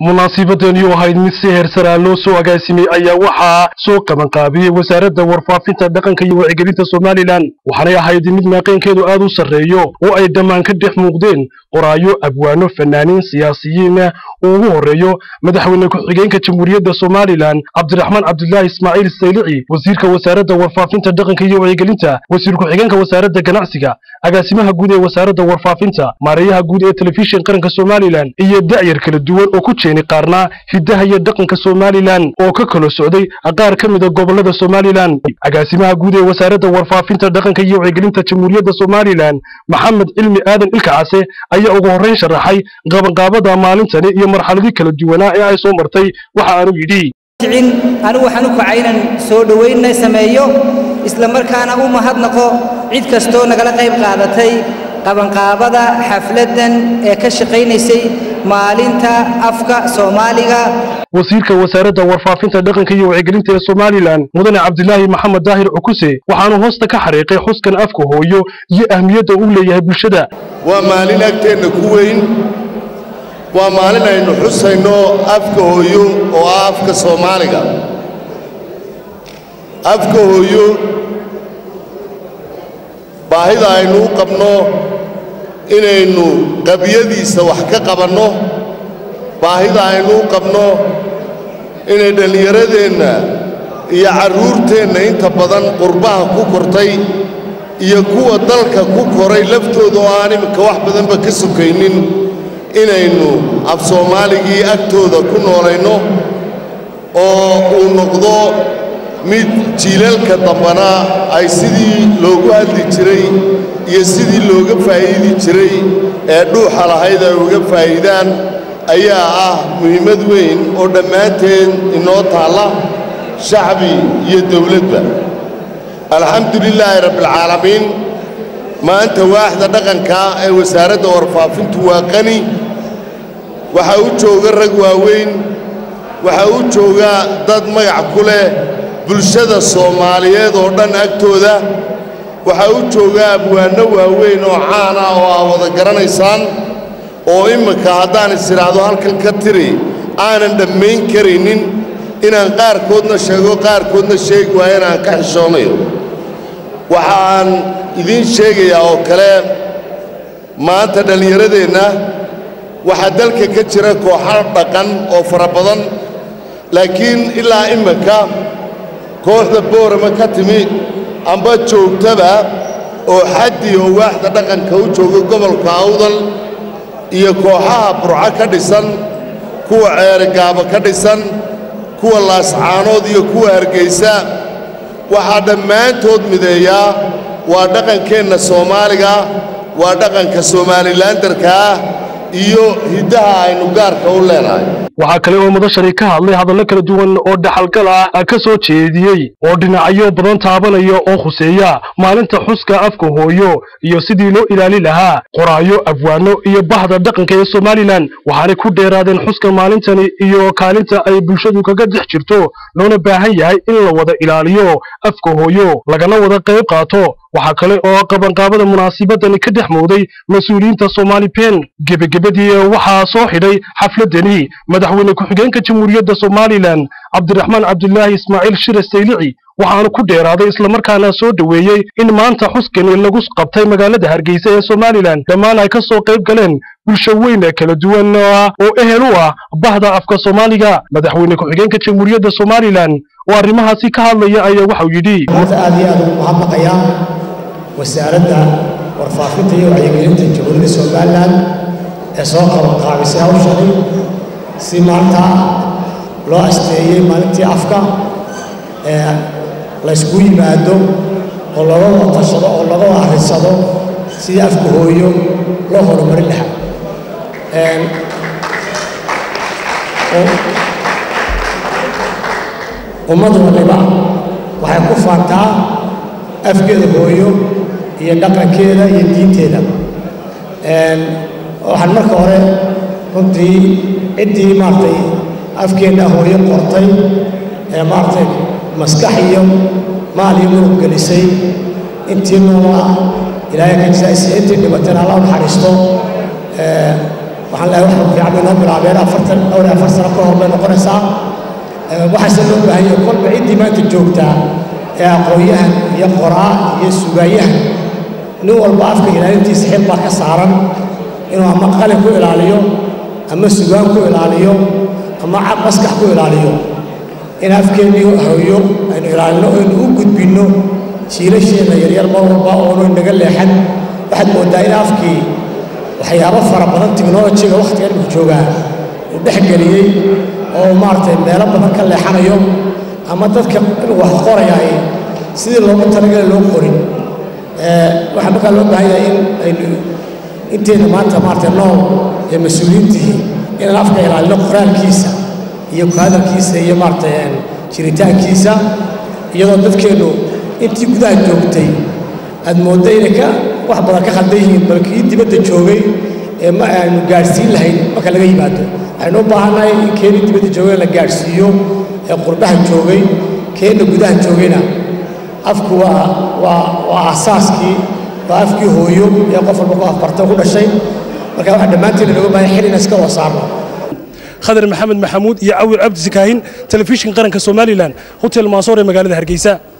munaasibadani oo ahayd mid si heersaraa loo soo agaasimay ayaa waxaa soo qabanqaabiyey wasaaradda warfaafinta dhaqanka iyo wacyigelinta somalilan waxaanay ahayd mid maaqaynkeedu aad u sarreeyo oo ay dhammaan ka dhex muuqdeen qoraayo abwaano fanaaniin siyaasiyiin uu ugu horreeyo madaxweyne ku-xigeenka jamhuuriyadda somalilan cabdiraxmaan cabdulaahi ismaaciil saylici wasiirka wasaaradda warfaafinta dhaqanka iyo wacyigelinta wasiir ku-xigeenka wasaaradda ganacsiga agaasimaha guud ee wasaaradda warfaafinta maareeyaha guud ee telefishin qaranka somalilan iyo da'yar kala duwan oo ku jeeni qaarnaa hiddaha iyo dhaqanka somalilan oo ka kala socday qaar ka mida gobollada somalilan agaasimaha guud ee wasaaradda warfaafinta dhaqanka iyo wacyigelinta jamhuuriyadda somalilan maxamed cilmi aadan ilkacase ayaa ugu horrayn sharaxay qabanqaabada maalintani iyo marxaladii kala duwanaa ee ay soo martay waxa aanu yidhi anigu waxaan u kacay inaan soo dhowaynna sameeyo isla markaana u mahadnaqo cid kastoo nagala qayb qaadatay qabanqaabada xafladdan ee ka shaqaynaysay maalinta afka soomaaliga wasiirka wasaaradda warfaafinta dhaqanka iyo wacyigelinta ee somalilan mudane cabdilaahi maxamed daahir cukuse waxaanu hoosta ka xariiqay xuskan afka hooyo iyo ahmiyadda uu leeyahay bulshada waa maalin agteenna ku weyn waa maalin aynu xusayno afka hooyo oo ah afka soomaaliga afka hooyo baahida aynu u qabno inaynu qabyadiisa wax ka qabanno baahida aynu u qabno inay dhallinyaradeenna iyo carruurteenna inta badan qurbaha ku kortay iyo kuwa dalka ku koray laftooda oo aan iminka wax badanba ka sokaynin inaynu af soomaaligii agtooda ku noolayno oo uu noqdo mid jiilalka dambana ay sidii loogu hadli jiray iyo sidii looga faa'iidi jiray ee dhuuxa lahayd ay uga faa'iidaan ayaa ah muhiimad weyn oo dhammaanteen inoo taalla shacbi iyo dawladba alxamdu lilaahi rabbialcaalamiin maanta waaxda dhaqanka ee wasaaradda warfaafintu waa qani waxaa u jooga rag waaweyn waxaa u jooga dad magac ku leh bulshada soomaaliyeed oo dhan agtooda waxaa u jooga abwaanno waaweyn oo caan ah oo aa wada garanaysaan oo imminka haddaan is idhaahdo halkan ka tiri aanan dhammayn karaynin inaan qaarkoodna sheego qaarkoodna sheegi waayo inaan ka xishoonayo waxaan idiin sheegayaa oo kale maanta dhallinyaradeenna waxaa dalka ka jira kooxo dhaqan oo fara badan laakiin ilaa imminka kooxda boorama ka timi amba joogtaba oo xaddi oo waaxda dhaqanka u jooga gobolka awdal iyo kooxaha burco ka dhisan kuwa ceerigaabo ka dhisan kuwa laascaanood iyo kuwa hargaysa waxaa dhammaantood mideeyaa waa dhaqankeenna soomaaliga waa dhaqanka somaalilandarka ah iyo hiddaha aynu gaarka u leenahay waxaa kale oo madashani ka hadlay hadallo kala duwan oo dhaxalgal ah ka soo jeediyey oo dhinacyo badan taabanaya oo khuseeya maalinta xuska afka hooyo iyo sidii loo ilaali lahaa qoraayo abwaano iyo bahda dhaqanka ee somalilan waxaanay ku dheeraadeen xuska maalintani iyo kaalinta ay bulshadu kaga dhex jirto loona baahan yahay in la wada ilaaliyo afka hooyo lagana wada qayb qaato waxaa kale oo qabanqaabada munaasibadani ka dhex mooday mas-uuliyiinta somaali ben gebagabadii waxaa soo xidhay xafladani madaxweyne ku-xigeenka jamhuuriyadda somalilan cabdiraxmaan cabdulaahi ismaaciil shire saylici waxaanu ku dheeraaday islamarkaana soo dhoweeyey in maanta xuskani lagu qabtay magaalada hargeysa ee somalilan dhammaan ay ka soo qayb galeen bulsho weyn kala duwan oo ehel u ah bahda afka soomaaliga madaxweyne ku-xigeenka jamhuuriyadda somalilan oo arrimahaasi ka hadlaya ayaa waxau yidhi maanta aad iyo aad ugu mahadnaqayaa wasaaradda warfaafinta iyo wacyigelinta jamhuuriyadda somalilan ee soo qabanqaabisay hawshani si maanta loo asteeyey maalintii afka ee laysku yimaado oo laga wada tashado oo laga wada arrisado sidii afka hooyo loo horumarin lahaa ummad waliba waxay ku faantaa afkeeda hooyo iyo dhaqankeeda iyo diinteeda waxaan marka hore runtii ciddii maaragtay afkeenna hooyo qortay ee maaragtay maskax iyo maal iyo murug gelisay intii noolaa ilaahay ka jisaaysiya intii dhibatana alla u naxariisto waxaan leeyahay wax fiican bay noo bilaabeen afartan dhowr iyo afar sano ka hor bay noqonaysaa waxaase loo baahan yahay kolba ciddii maanta joogtaa ee aqoon-yahan iyo qoraa iyo sugayahan nin walba afka ilaalintiisa xil baa ka saaran inuu ama qalin ku ilaaliyo ama sugaan ku ilaaliyo ama maskax ku ilaaliyo in afkeennii hooyo aynu ilaalino aynu u gudbinno jiilasheenna yaryar mar walba oonu inaga leexan waxaad mooddaa in afkii waxyaabo fara badan tiknolojiga wakhtiga imika joogaa uu dhex geliyey oo maaragtay meelo badan ka leexanayo ama dadka wax qoraya ay sidii loogu talagala loo qorin waxaa markaa loo baahan yahay in aynu inteena maanta maaragtay nool ee mas-uuliyiintihi inaan afka ilaalino qoraalkiisa iyo ku hadalkiisa iyo maaragtay jiritaankiisa iyadoo dadkeennu intii gudaha joogtay aad moodda inay ka wax badan ka khaldan yihiin bal kii dibadda joogay ee ma aanu gaadhsiin lahayn marka laga yimaado waxaynu u baahannahay in keenii dibadda joogay la gaadhsiiyo ee qurbaha joogay keenna gudaha joogayna afku waa waa waa aasaaskii waa afkii hooyo ee qof walba ku afbarta ku dhashay marka waxaa dhammaanteena looga baahan xilina iska wasaarno khadar maxamed maxamuud iyo cawil cabdi sakaahin telefishinka qaranka somalilan hotel maasoor ee magaalada hargeysa